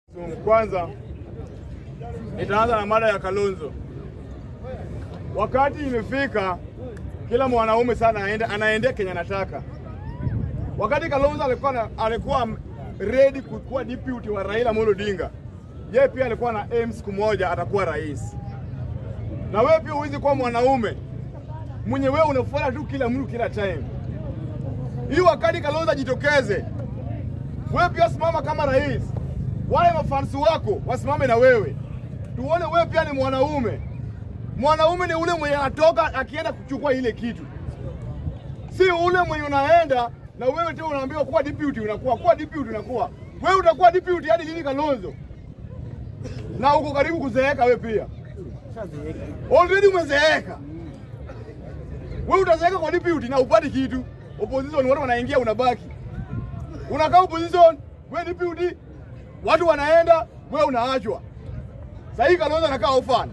Kwanza nitaanza na mada ya Kalonzo. Wakati imefika kila mwanaume sana aende, anaendea Kenya anataka. Wakati Kalonzo alikuwa na, alikuwa ready kuwa deputy wa Raila Amolo Odinga, yeye pia alikuwa na aim siku moja atakuwa rais. Na wewe pia huwezi kuwa mwanaume mwenye wewe unafuata tu kila mtu kila time. Hii wakati Kalonzo ajitokeze, wewe pia simama kama rais, wale mafansi wako wasimame na wewe, tuone wewe pia ni mwanaume. Mwanaume ni ule mwenye anatoka akienda kuchukua ile kitu, si ule mwenye unaenda na wewe tena unaambiwa kuwa deputy, unakuwa kuwa deputy, unakuwa wewe utakuwa deputy hadi lini Kalonzo? Na uko karibu kuzeeka wewe pia, already umezeeka wewe, utazeeka kwa deputy na upati kitu. Opposition watu wanaingia, unabaki unakaa opposition, wewe deputy, watu wanaenda, wewe unaachwa. Sasa hii Kalonzo anakaa orphan,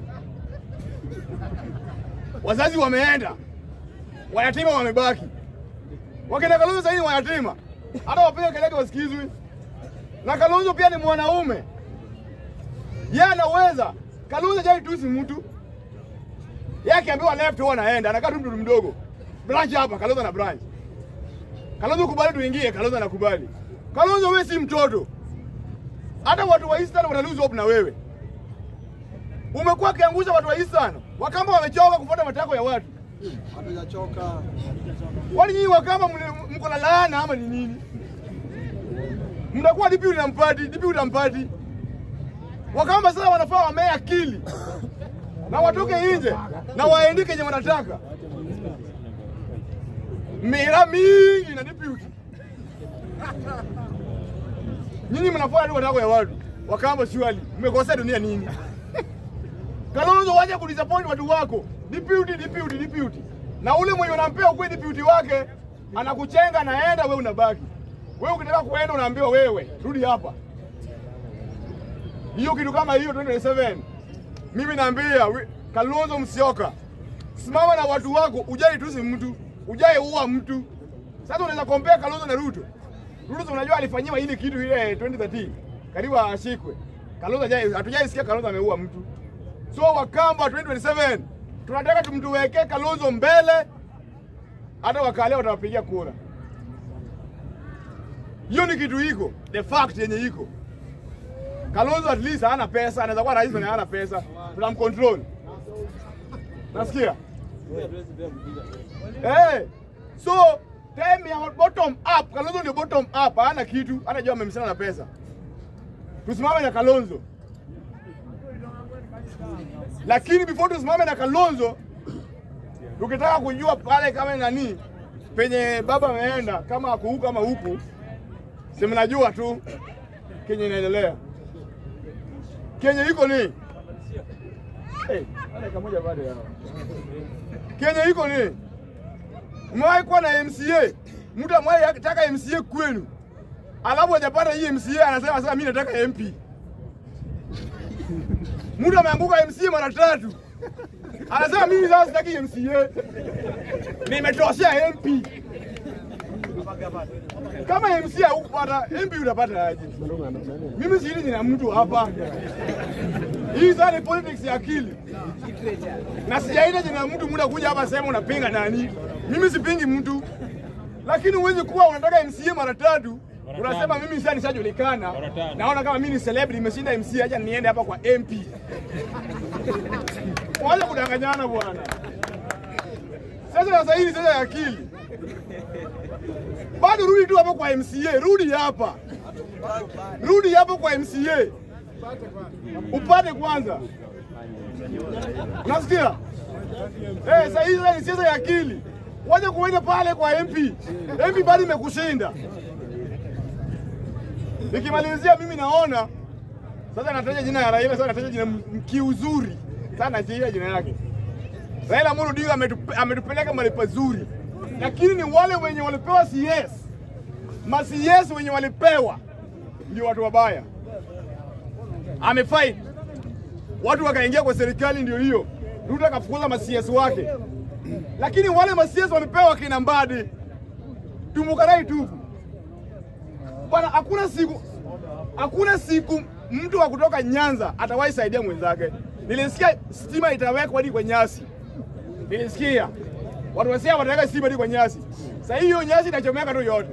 wazazi wameenda, wayatima wamebaki. Wakina Kalonzo sasa hivi wayatima, hata wapiga kelele wasikizwi. Na Kalonzo pia ni mwanaume, yeye anaweza. Kalonzo jai tusi mtu yeye akiambiwa left huwa anaenda, anakaa tu mtoto mdogo, branch hapa, Kalonzo na branch. Kalonzo kubali tuingie, Kalonzo anakubali. Kalonzo wewe si mtoto, hata watu wa Eastern wana lose hope na wewe. Umekuwa kiangusha watu wa Eastern, Wakamba wamechoka kufuata matako ya watu. Hatujachoka. Kwani nyinyi Wakamba mle- mko na laana ama ni nini? Mnakuwa dipi na mpati, dipi na mpati. Wakamba sasa wanafaa wamee akili na watoke nje na waendike yenye wanataka. Mira mingi na deputy. Nyinyi mnafuata tu matako ya watu. Wakamba siwali. Mmekosea dunia nini? Kalonzo waje kudisappoint watu wako. Deputy, deputy, deputy. Na ule mwenye unampea ukwe deputy wake anakuchenga naenda, wewe unabaki. Wewe ukitaka kuenda unaambiwa wewe rudi hapa. Hiyo kitu kama hiyo 2027 mimi naambia we- Kalonzo Musyoka, simama na watu wako, ujai tusi mtu, ujai uwa mtu. Sasa unaweza compare Kalonzo na Ruto. Ruto unajua alifanyiwa ile kitu ile 2013 karibu ashikwe. Kalonzo hajai hatujai sikia Kalonzo ameua mtu. So Wakamba 2027 tunataka tumtuwekee Kalonzo mbele, hata wakalia watawapigia kura. Hiyo ni kitu iko, the fact yenye iko. Kalonzo at least hana pesa, anaweza kuwa rais na hana pesa, tunamcontrol. Nasikia? Eh, so time ya bottom up, Kalonzo ndio bottom up, hana kitu, hata jua amemsana na pesa. Tusimame na Kalonzo. Lakini before tusimame na Kalonzo, tukitaka kujua pale kama nani penye baba ameenda, kama ako huku ama huku, si mnajua tu kenye inaendelea. Kenye iko ni hey, wale kamoja bado yao. Kenye iko ni umewahi kuwa na MCA, mtu amewahi taka MCA kwenu, alafu hajapata hii MCA, anasema sasa mimi nataka MP. Mtu ameanguka MCA mara tatu, anasema mimi sasa sitaki MCA, nimetoshea MP. Kama MCA hukupata MP utapata aje? Mimi siri nina mtu hapa. Hii sasa ni politics ya akili, na sijaita jina mtu muda kuja hapa sema unapinga nani. Mimi sipingi mtu, lakini huwezi kuwa unataka MCA mara tatu unasema mimi sasa nishajulikana, naona kama mimi ni celebrity, nimeshinda MCA, acha niende hapa kwa MP. Wacha kudanganyana bwana. Sasa sasa hii ni sasa ya akili. Bado rudi tu hapo kwa MCA, rudi hapa, rudi hapo kwa MCA upate kwanza. Unasikia? Eh, sasa hii sasa ni siasa ya akili. Waje kuenda pale kwa MP. MP bado imekushinda. Nikimalizia mimi naona sasa nataja jina ya Raila, sasa nataja jina m- kiuzuri. Sasa najiia jina yake. Raila Amolo Odinga ametupe- ametupeleka mahali pazuri, lakini ni wale wenye walipewa CS, ma CS wenye walipewa ndio watu wabaya. Amefight watu wakaingia kwa serikali, ndio hiyo Ruto akafukuza ma CS wake, lakini wale ma CS walipewa kina Mbadi, Tumukarai tupu bwana, hakuna siku hakuna siku mtu wa kutoka Nyanza atawahi saidia mwenzake. Nilisikia stima itawekwa hadi kwa nyasi, nilisikia watu wasia wataweka stima hadi kwa nyasi. Sasa hiyo nyasi inachomeka tu yote,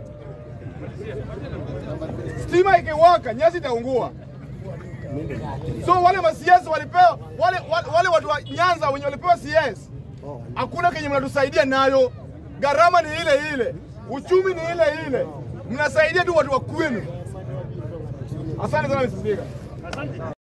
stima ikiwaka nyasi itaungua. So wale ma CS walipewa wale, wale, wale watu wa Nyanza wenye walipewa CS hakuna kenye mnatusaidia nayo. Gharama ni ile ile, uchumi ni ile ile, mnasaidia tu watu wa kwenu. Asante sana Mr. Speaker.